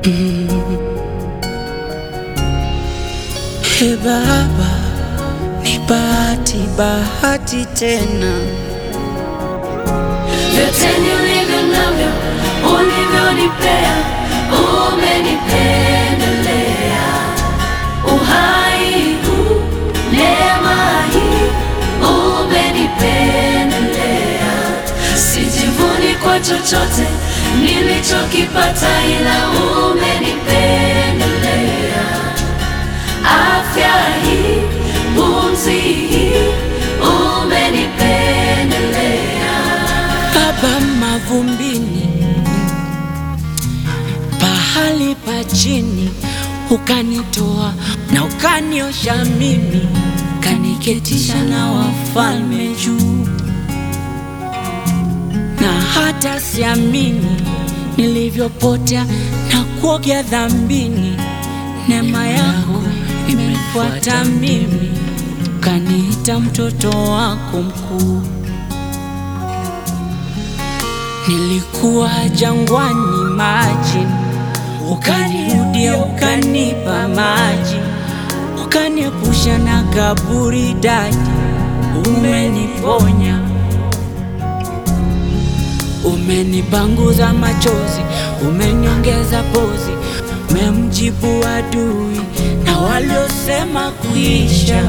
He Baba, ni bahati bahati tena, vyote nilivyo navyo ulivyonipea, umenipendelea. Uhai huu, neema hii, umenipendelea. Sijivuni kwa chochote nilichokipata, ila umenipendelea. Afya hii, pumzi hii, umenipendelea. Baba mavumbini, pahali pa chini ukanitoa na ukaniosha mimi, kaniketisha na wafalme juu, na hata siamini nilivyopotea na kuogea dhambini. Neema yako imefuata mimi, kaniita mtoto wako mkuu. Nilikuwa jangwani maji, ukanirudia ukanipa maji, ukaniepusha na kaburi daji. Umeniponya, umenipanguza machozi, umeniongeza pozi, umemjibu adui na waliosema kuisha.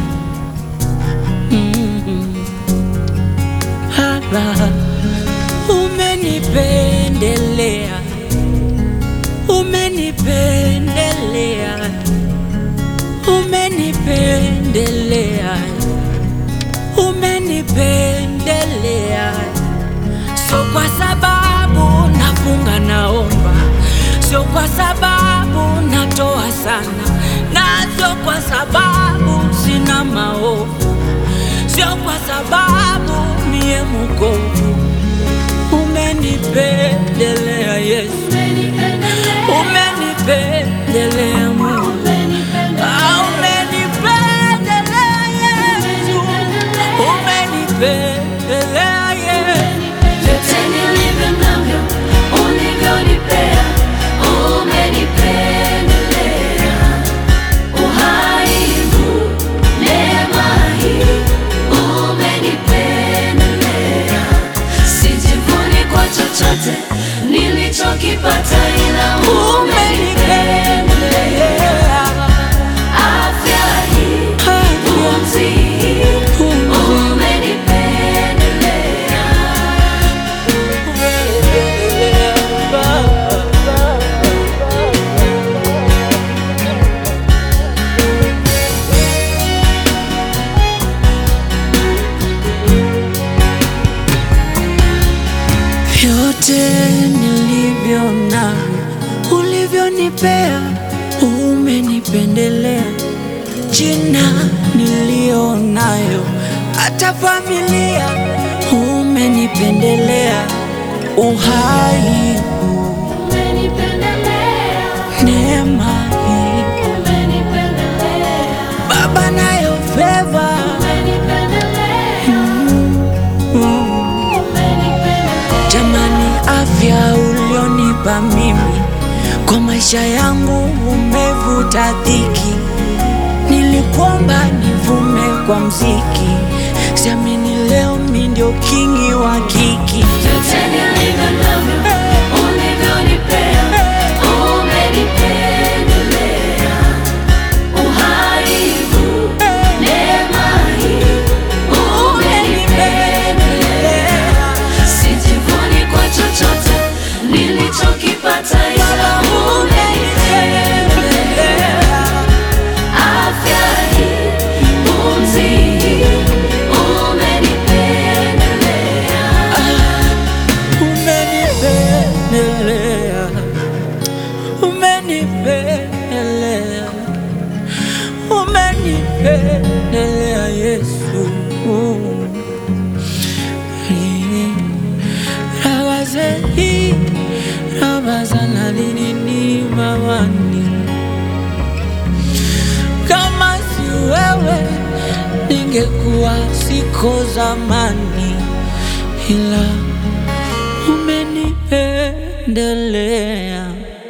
Mm. Baba, umenipendelea, umenipendelea, umenipendelea, umenipendelea. Sio kwa sababu nafunga naomba, sio kwa sababu natoa sana, na sio kwa sababu sina maovu, sio kwa sababu mie mukovu Umenipendelea Yesu, umenipendelea Mungu, Ah, umenipendelea Yesu, umenipendelea Yesu. Vyote nilivyo navyo ulivyonipea, umenipendelea. Uhai huu, neema hii, umenipendelea. Sijivuni kwa chochote nilichokipata, ila umenipendelea. Afya hii, pumzi hii, umenipendelea. Vyote nilivyo navyo ulivyonipea, umenipendelea. Jina niliyo nayo, hata familia umenipendelea. Uhai huu, neema hii, Baba nayo feva Jamani, afya ulionipa mimi kwa maisha yangu umevuta dhiki. Nilikuomba nivume kwa mziki, siamini leo mi ndio kingi wa kiki. Vyote nilivyo navyo ulivyonipea, umenipendelea. Uhai huu, neema hii, umenipendelea. Sijivuni kwa chochote nilichokipata, ila umenipendelea. Afya hii, pumzi hii, umenipendelea. Umenipendelea, umenipendelea, umenipendelea Yesu. Rabazehi, rabazana linini mawani, kama si wewe ningekuwa siko zamani, ila umenipendelea.